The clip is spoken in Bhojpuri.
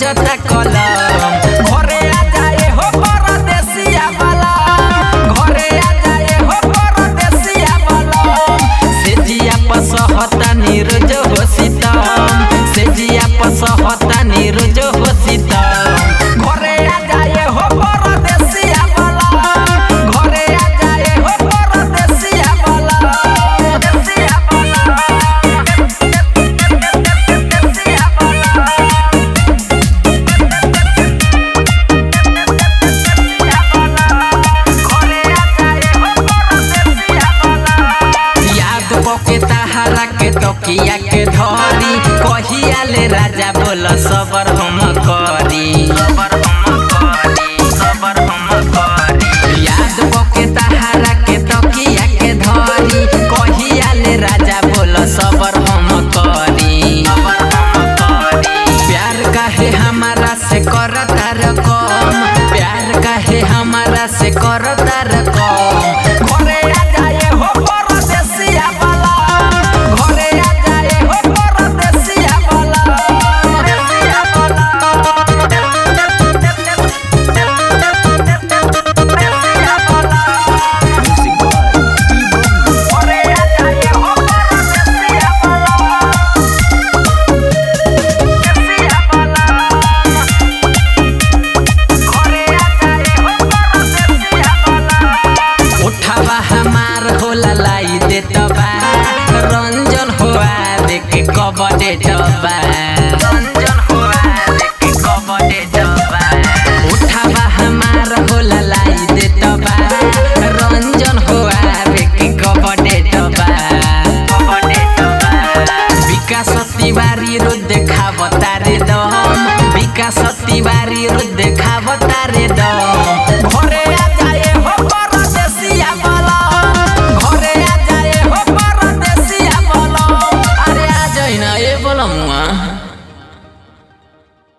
खोजता कलम घरे आ जाए हो परदेसिया वाला घरे आ जाए हो परदेसिया वाला से जिया पसहता नीरज हो सीतम से जिया पसहता नीरज हो सीतम घरे आ जाए हो परदेसिया वाला घरे आ जाए हो परदेसिया वाला परदेसिया याद पके तहारा के तकिया के धरी कहिया ले राजा बोल सबर हम करी सबर हम करी सबर हम करी याद पके तहारा के तकिया के धरी कहिया ले राजा बोल सबर हम करी सबर हम करी प्यार काहे हमारा से करता रकम प्यार काहे हमारा से करता रकम घरे आ जाए हो परदेसिया वाला घरे आ जाए हो परदेसिया वाला परदेसिया घरे आ जाए हो परदेसिया वाला उठावा हमार होला लाई दे तबा रंजन हुआ देख कब दे तबा